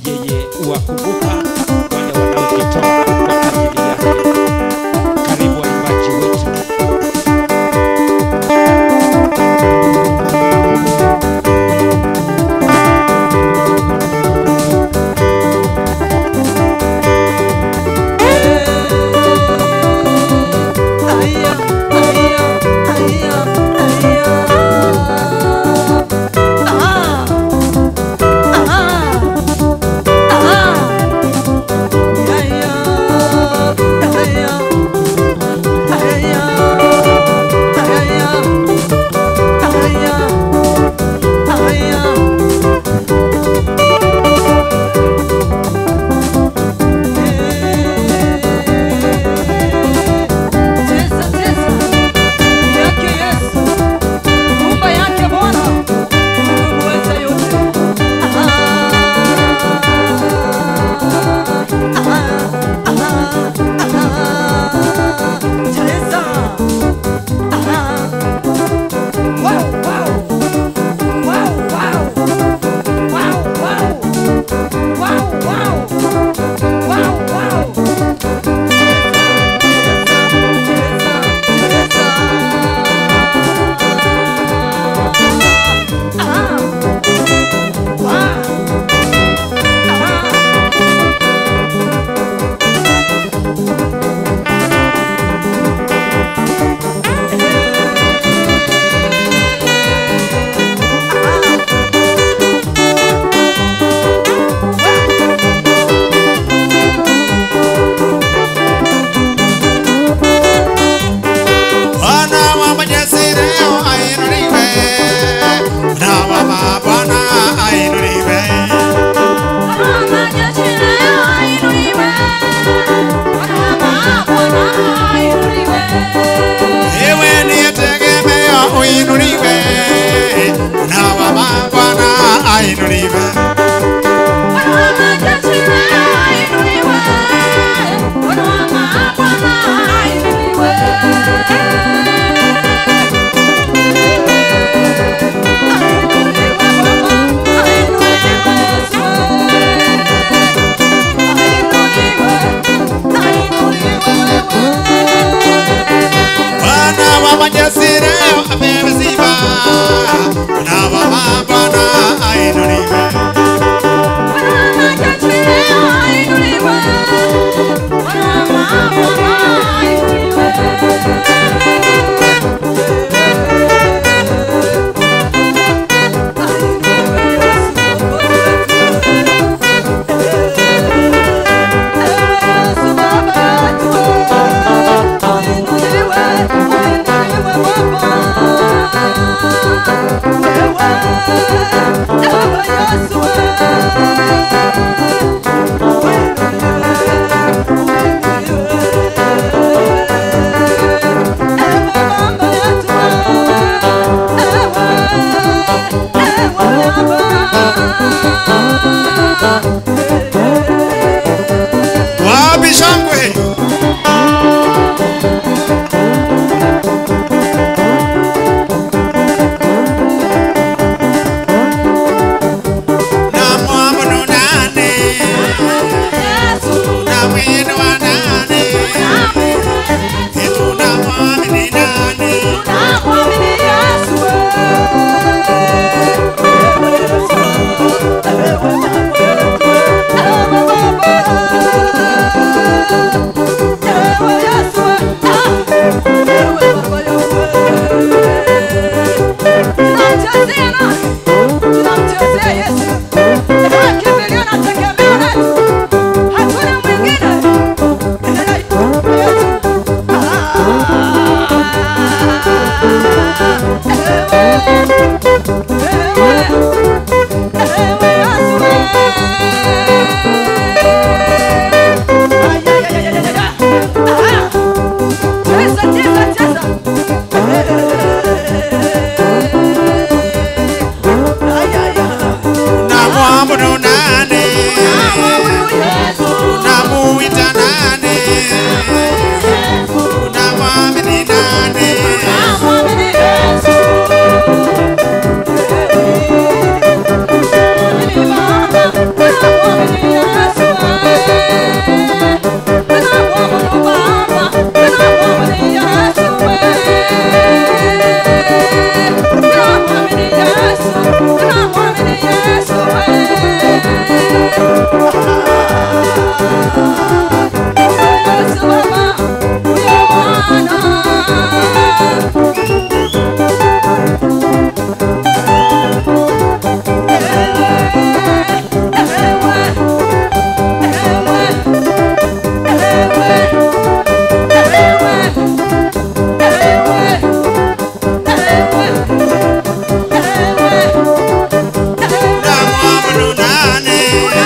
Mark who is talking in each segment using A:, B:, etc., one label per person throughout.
A: yeye huwakumbuka wale wanaojitoa kwa ajili yake. Karibu waimbaji wetu.
B: Ah!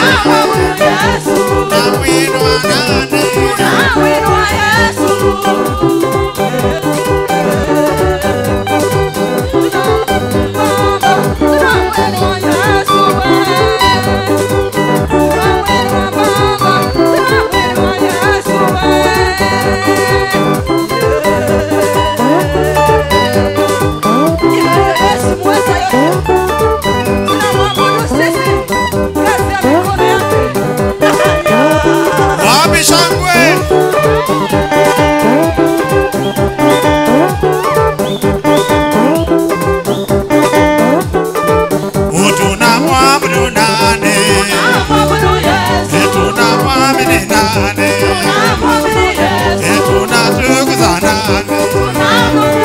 B: Wapi shangwe? Utunamwabudu nani? Tunamwamini nani? Tunatukuza nani?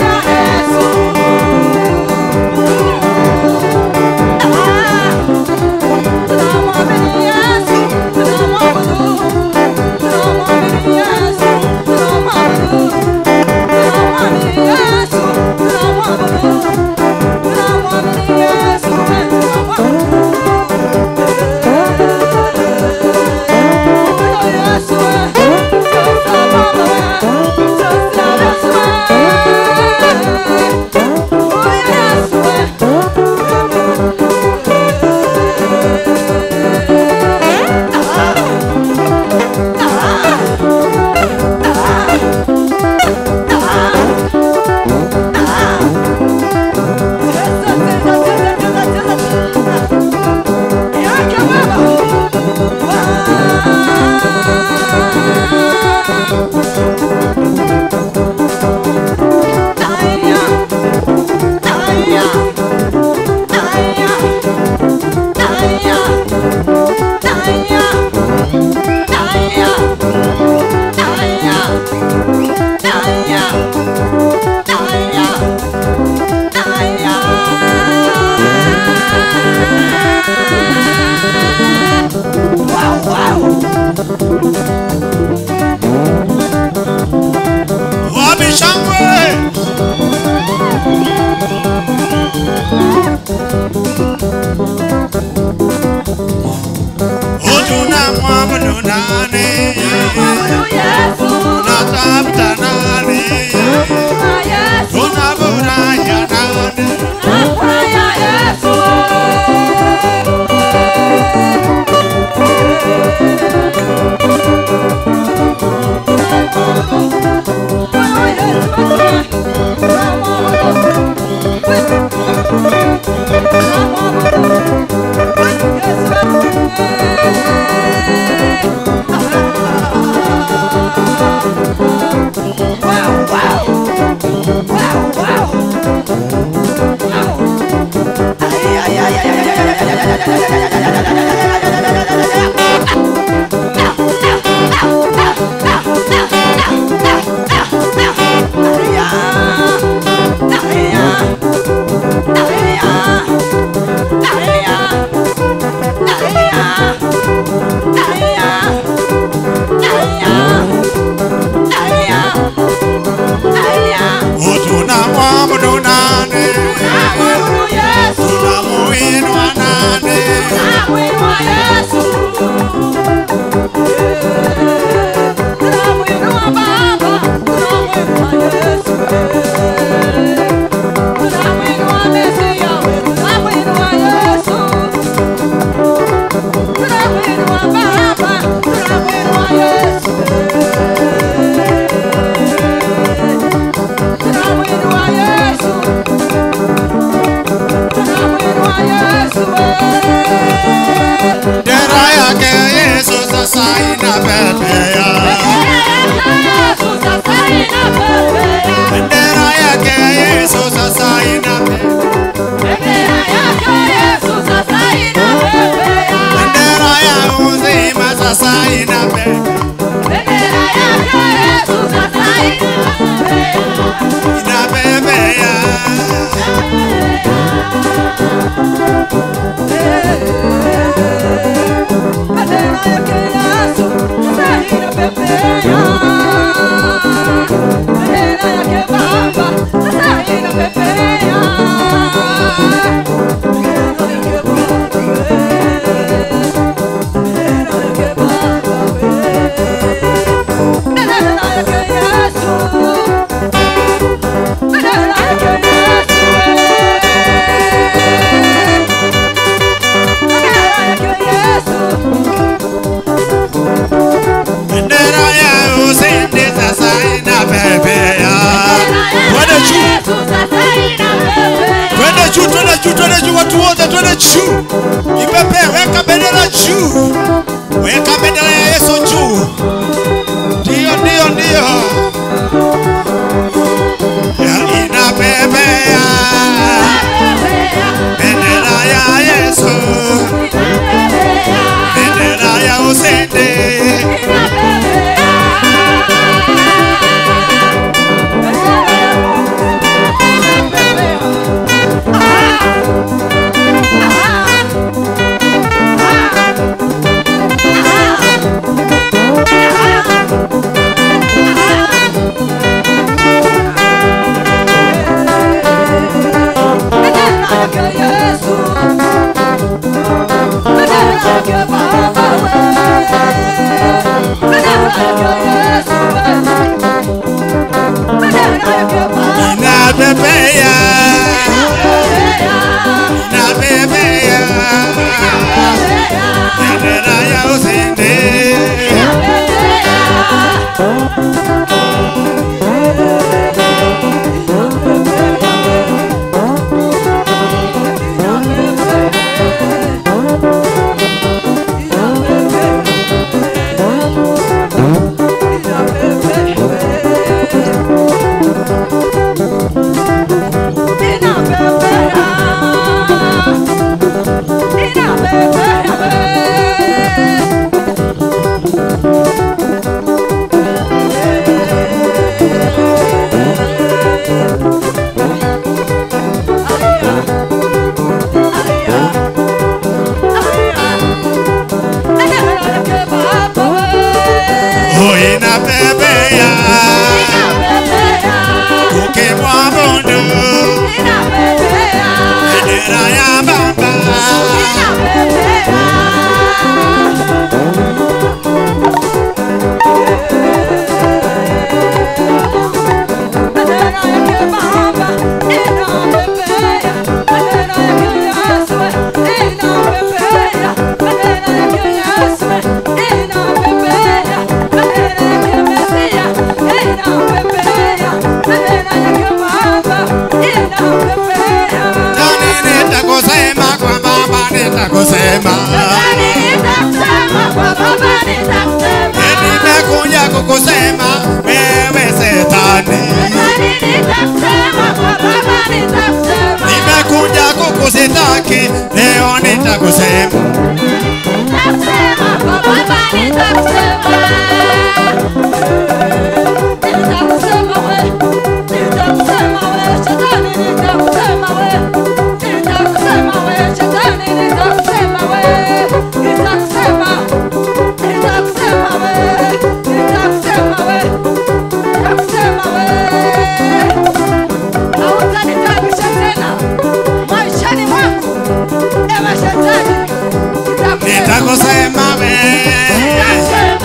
B: Wapi shangwe? Utunamwabudu nani? Tunatafuta nani? Tunafurahia nani? Utunamwabudu nani? Tunamuinua nani? Dera yake Yesu sasa inapepea. Bendera yake Yesu sasa inapepea. Bendera ya uzima sasa inapepea. Inapepea.
C: Baba,
B: bendera juu, ipepe, weka bendera juu, weka bendera ya Yesu juu. Ndio, ndio, ndio, Ya inapepea bendera ya Yesu, bendera ya ushindi. Inapepea, inapepea bendera ya ushindi. Oh, inapepea ukimwabudu bendera ya Baba. Nani nitakusema kwa Baba nitakusema. Nimekuja kukusema wewe Shetani. Nimekuja kukusitaki leo nitakusema. Nitakusema wewe.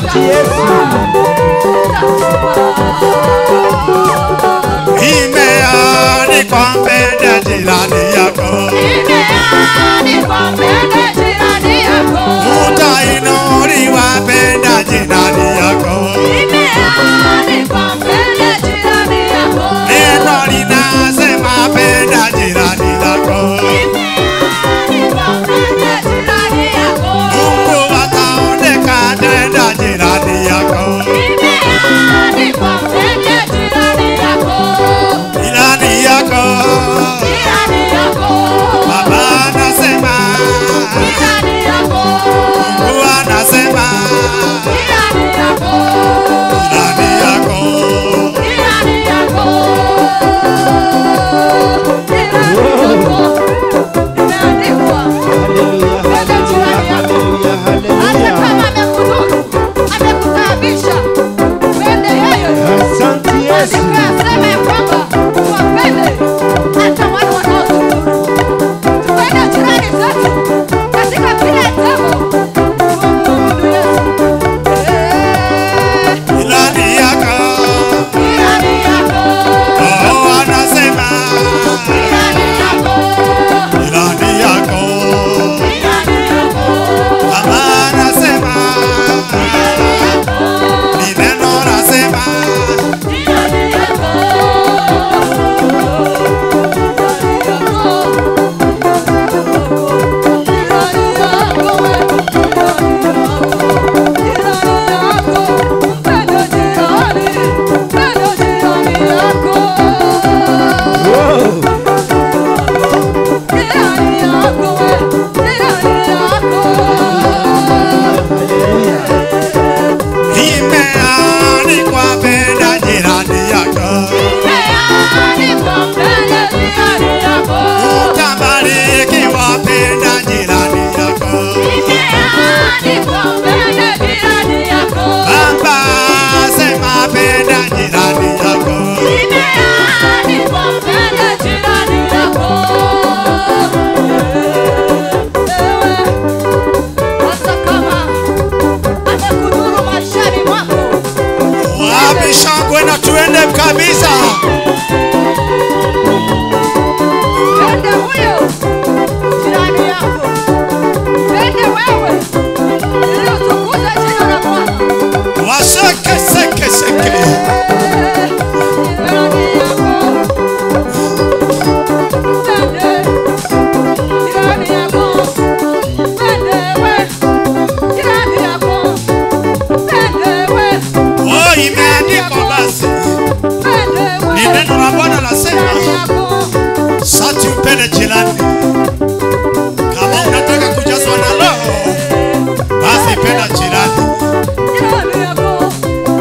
A: Asante Yesu.
B: Imeandikwa mbele jirani yako, utainuliwa mbele jirani yako. Neno linasema mbele jirani yako, Mungu ataonekana mbele jirani yako, jirani yako. Baba anasema, Mungu anasema, jirani yako.
A: Haleluya, haleluya, haleluya,
C: Hata
A: haleluya.
C: kama amekudhuru, amekutaabisha, pende yeye.
A: Asante Yesu.
C: Maandiko yasema ya kwamba tuwapende hata wale wanaotudhuru. Tupende jirani zetu katika kila jambo. Tumwabudu Yesu. Eh,
B: Jirani yako.
C: jirani yako,
B: Oh, anasema,
C: jirani yako,
B: jirani yako.
C: jirani yako,
B: Baba anasema,
C: jirani yako,
B: ni neno nasema,
C: jirani yako.
A: Wow. Haleluya.
B: imeandikwa mbele jirani yako. Utabarikiwa mbele jirani yako. Baba sema mbele jirani yako. Wapi shangwe na tuende kabisa.
C: Pende huyo jirani yako, pende wewe, ili utukuze jina la Bwana.
B: Waseke seke seke.
C: Jirani yako, pende jirani yako, pende we, jirani yako, pende we,
B: Oh, imeandikwa basi.
C: pende we,
B: Ni neno la Bwana
C: jirani
B: lasema,
C: yako.
B: sati upende jirani. Kama unataka kujazwa na Roho, basi penda jirani.
C: Jirani yako,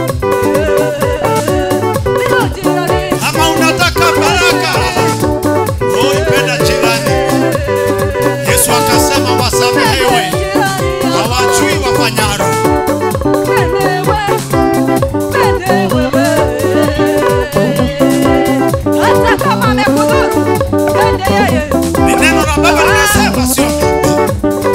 C: ndio jirani.
B: Kama unataka baraka, oh, ipenda jirani. Yesu akasema wasamehewe, hawajui wafanyaro.
C: Hata kama amekudhuru, pende yeye.
B: Ni neno la Baba linasema, sio mimi.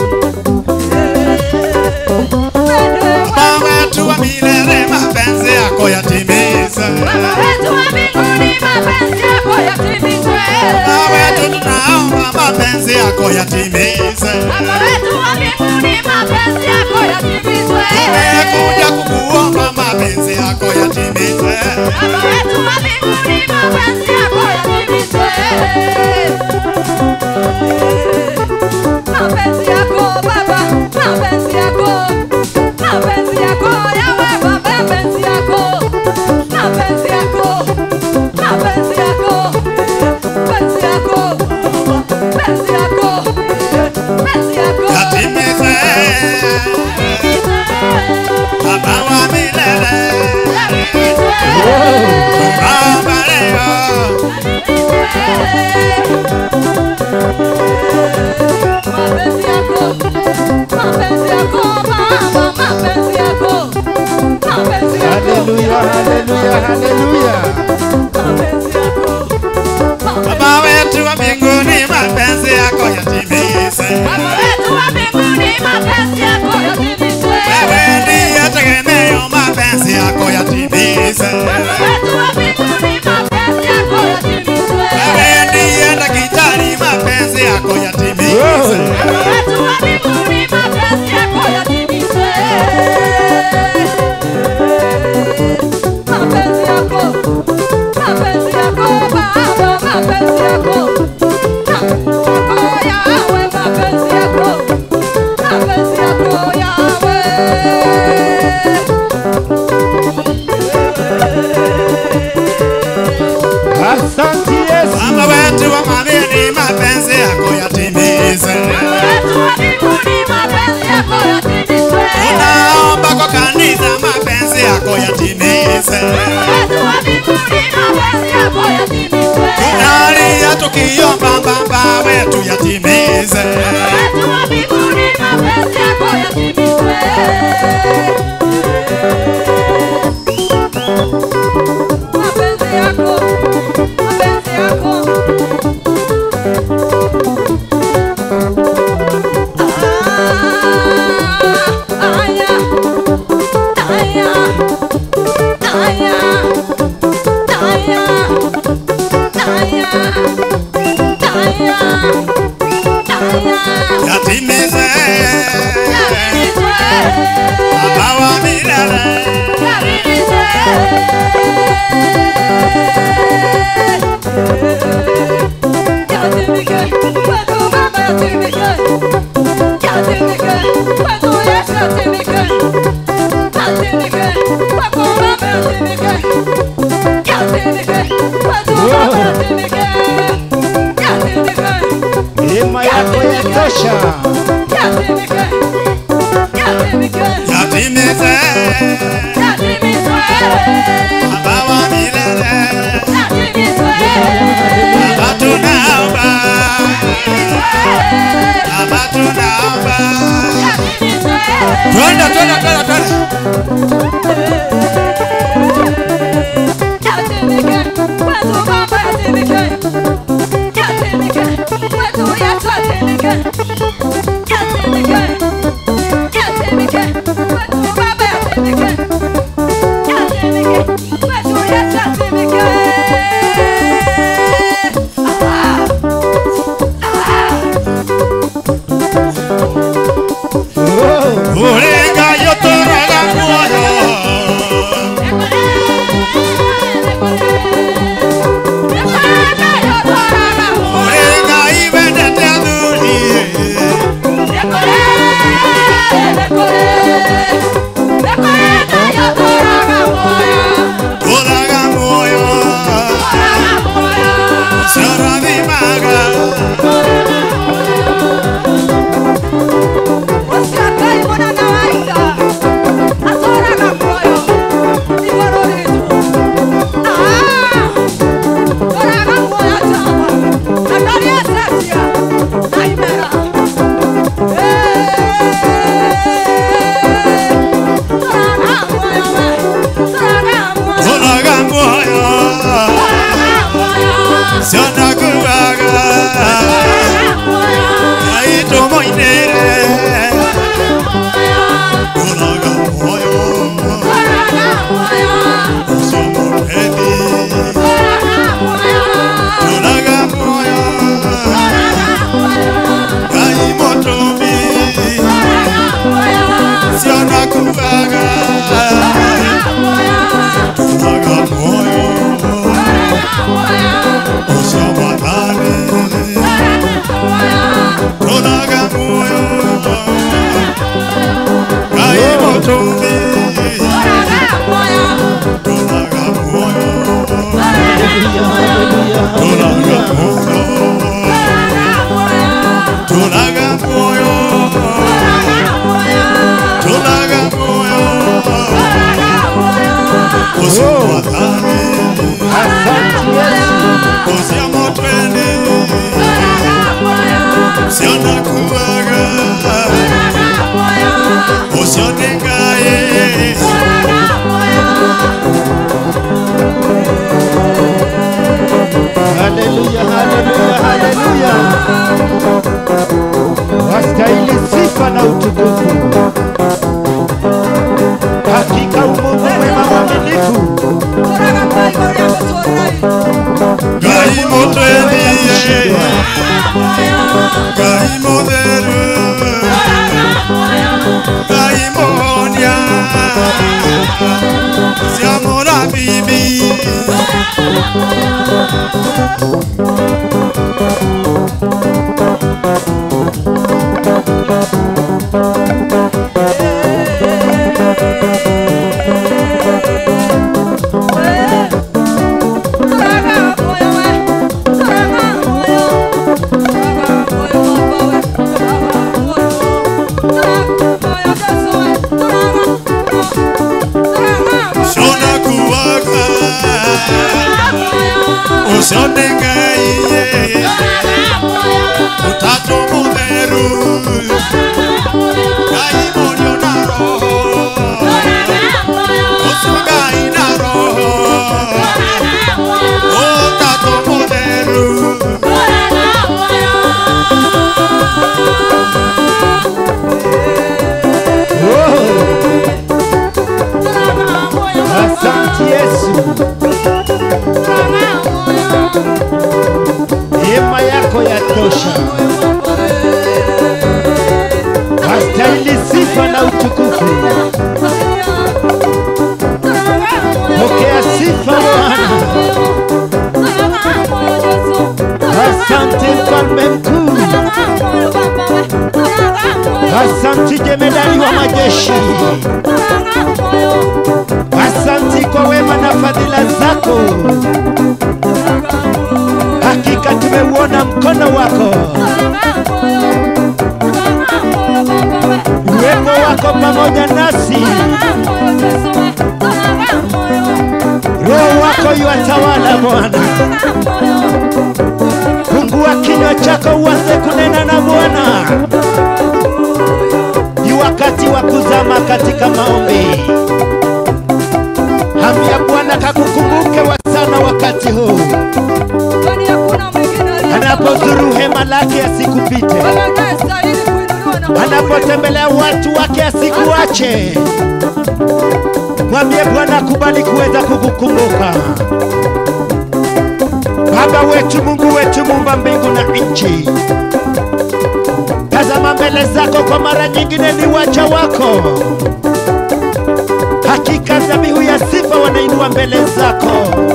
C: Pende
B: Baba wetu wa milele, mapenzi yako yatimize.
C: Baba wetu wa mbinguni, mapenzi yako yatimizwe.
B: Baba wetu tunaomba mapenzi yako yatimize.
C: Baba wetu wa mbinguni, mapenzi yako yatimizwe.
B: Tumekuja kukuomba mapenzi yako yatimize.
C: Baba wetu wa mbinguni, mapenzi yako yatimizwe. Mapenzi yako Baba, mapenzi yako, mapenzi yako yawe Baba, mapenzi yako, mapenzi yako, mapenzi yako, mapenzi yako, mapenzi yako, mapenzi yako.
B: Yatimize. Baba wa milele, tunaomba leo.
C: Mapenzi yako, mapenzi yako Baba, mapenzi yako, mapenzi yako,
A: Haleluya, haleluya, haleluya.
C: mapenzi yako,
B: Baba wetu wa mbinguni, mapenzi yako yatimize.
C: Baba wetu wa mbinguni, mapenzi yako yatimizwe.
B: Wewe ndiye tegemeo yatimize.
C: wetu wa mbinguni, mapenzi yako yatimizwe.
B: Wewe ndiye daktari, mapenzi yako yatimize.
C: Wetu wa mbinguni, mapenzi yako yatimizwe. Mapenzi yako, mapenzi yako Baba, mapenzi yako. Mapenzi yako Yahweh, mapenzi yako. Mapenzi yako Yahweh.
A: Asante Yesu.
B: Baba wetu wa mbinguni, mapenzi yako yatimize.
C: Wetu wa mbinguni, mapenzi yako yatimizwe.
B: Tunaomba kwa kanisa, mapenzi yako yatimize.
C: Wetu wa mbinguni, mapenzi yako yatimizwe.
B: Tunalia tukiomba Baba wetu yatimize.
C: Wetu wa mbinguni, mapenzi yako yatimizwe. Mapenzi yako, mapenzi yako. Ah, aya, aya, aya, aya, aya, aya, aya.
B: Yatimize.
C: Yatimizwe,
B: Baba wa milele.
C: yatimizwe. Yatimike, kwetu Baba yatimike. Yatimike, kwetu Yesu yatimike. Yatimike, kwako Baba yatimike. Yatimike, kwetu Baba yatimike. Yatimike.
A: Neema yako yatosha.
C: Yatimike, yatimike,
B: Yatimize.
C: yatimizwe,
B: Baba wa milele.
C: yatimizwe,
B: Baba tunaomba. Baba tunaomba.
C: yatimizwe.
B: Twende, twende, twende, twende.
C: Yatimike, kwetu Baba yatimike. Yatimike, kwetu Yesu yatimike. Yatimike, yatimike, kwetu Baba yatimike. Yatimike, kwetu Yesu yatimike. Ah,
A: Oh,
B: Ulinga yotoraga mwoyo. Ulinga ibendete adhuri. Uraga mwoyo. Sioravimaga. Uraga mwoyo. Sionakuvaga. Aito moinere. Uraga mwoyo. Usimupendi. Uraga mwoyo. Gai motomi. Sionakuvaga. Uraga mwoyo. Usiamadhani. Uraga mwoyo. Gai motomi. Uraga mwoyo. Uraga mwoyo. Tulaga moyo, tulaga moyo, usiwadhani,
A: asante Yesu.
B: usiamotweni, usionakuwaga, usionengaye,
A: Haleluya, haleluya, haleluya. Wastahili sifa na utukufu. Hakika umungu mwema mwaminifu
B: daimonia siamo na bibi shona kuwaga ushonengaiye utatu mutheru ngai morio na roho ucio ngai na roho utatu mutheru
D: Asante Yesu, neema yako yatosha, wastahili sifa na utukufu. Pokea sifa Bwana. Asante mfalme mkuu, asante jemedari wa majeshi, asante kwa wema na fadhila zako. Hakika tumeuona mkono wako, uwepo wako pamoja nasi, roho wako yuwatawala Bwana. Fungua kinywa chako uanze kunena na Bwana. Ni wakati wa kuzama katika maombi. Hamu ya Bwana kakukumbuke wa sana wakati huu, anapozuru hema lake asikupite, anapotembelea watu wake asikuache. Mwambie Bwana akubali kuweza kukukumbuka. Baba wetu, Mungu wetu, muumba mbingu na nchi, tazama mbele zako kwa mara nyingine, ni waja wako. Hakika dhabihu ya sifa wanainua mbele zako,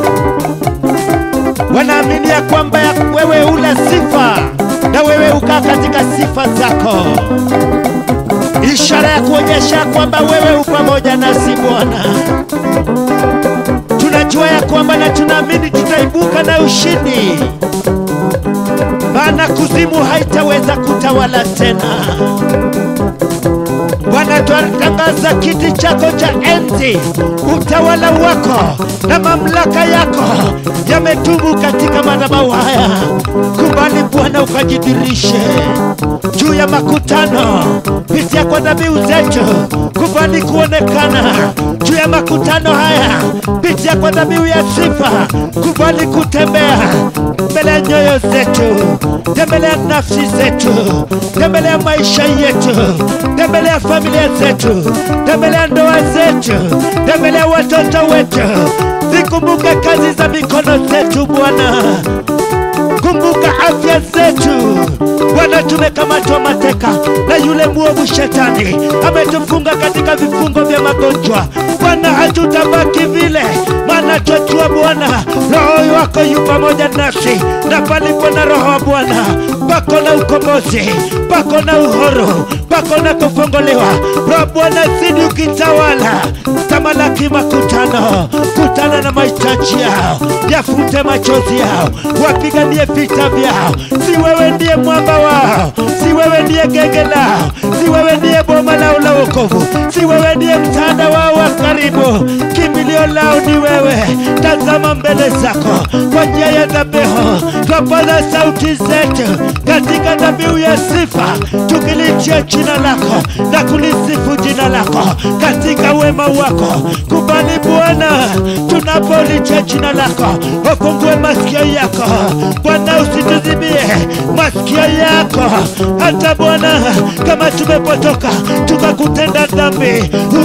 D: wanaamini ya kwamba ya wewe ula sifa na wewe ukaa katika sifa zako, ishara ya kuonyesha kwamba wewe u pamoja nasi Bwana tunajua ya kwamba na tunaamini tutaibuka na ushindi, maana kuzimu haitaweza kutawala tena. Bwana, twatangaza kiti chako cha enzi, utawala wako na mamlaka yako yamedumu katika madhabahu haya. Kubali Bwana ukajidhirishe juu ya makutano, pitia kwa dhabihu zetu, kubali kuonekana juu ya makutano haya, pitia kwa dhabihu ya sifa, kubali kutembea mbele ya nyoyo zetu, tembelea nafsi zetu, tembelea maisha yetu, tembelea familia zetu, tembelea ndoa zetu, tembelea watoto wetu, zikumbuke kazi za mikono zetu Bwana kumbuka afya zetu Bwana, tumekamatwa mateka na yule mwovu shetani, ametufunga katika vifungo vya magonjwa. Bwana, hatutabaki vile, maana twajua Bwana roho wako yu pamoja nasi, na palipo na roho wa Bwana pako na ukombozi, pako na uhuru, pako na kufunguliwa. Roho Bwana zidi ukitawala, tamalaki makutano, kutana na mahitaji yao, yafute machozi yao, wapiganie vita vyao. Si wewe ndiye mwamba wao, si wewe ndiye genge lao, si wewe ndiye boma lao la wokovu, si wewe ndiye msaada wao wa karibu. Kimbilio lao ni wewe. Tazama mbele zako kwa njia ya dhabihu, twapaza sauti zetu katika dhabihu ya sifa, tukilitia jina lako na kulisifu jina lako katika wema wako. Kubali Bwana, tunapolitia jina lako, ufungue masikio yako Bwana, usituzibie masikio yako, hata Bwana, kama tumepotoka tukakutenda dhambi,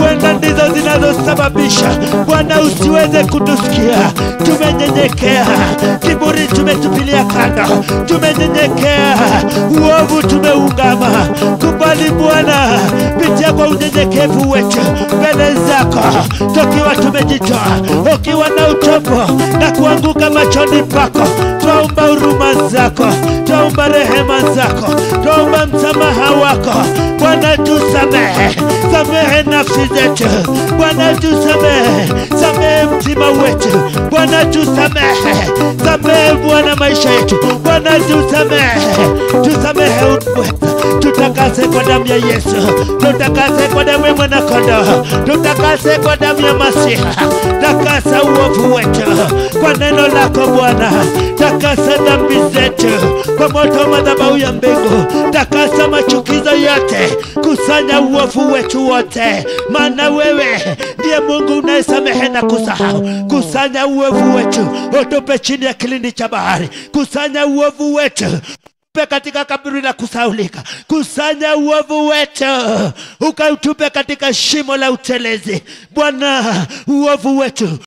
D: huenda ndizo zinazosababisha Bwana usiweze kutusikia. Tumenyenyekea, kiburi tumetupilia kando, tumenyenyekea, uovu tumeungama. Kubali Bwana, pitia kwa unyenyekevu wetu mbele zako, tukiwa tumejitoa, ukiwa na utopo na kuanguka machoni pako, twaomba huruma zako, twaomba rehema zako, twaomba msamaha wako. Bwana tusamehe, samehe nafsi zetu, Bwana tusamehe, samehe mtima wetu, Bwana tusamehe, samehe Bwana maisha yetu, Bwana tusamehe, tusamehe wetu tutakase kwa damu ya Yesu, tutakase kwa damu ya mwanakondoo, tutakase kwa damu ya Masiha. Takasa uovu wetu kwa neno lako Bwana, takasa dhambi zetu kwa moto wa madhabahu ya mbingu, takasa machukizo yote, kusanya uovu wetu wote, maana wewe ndiye Mungu unayesamehe na kusahau. Kusanya uovu wetu, utupe chini ya kilindi cha bahari, kusanya uovu wetu utupe katika kaburi la kusaulika. Kusanya uovu wetu ukautupe katika shimo la utelezi. Bwana, uovu wetu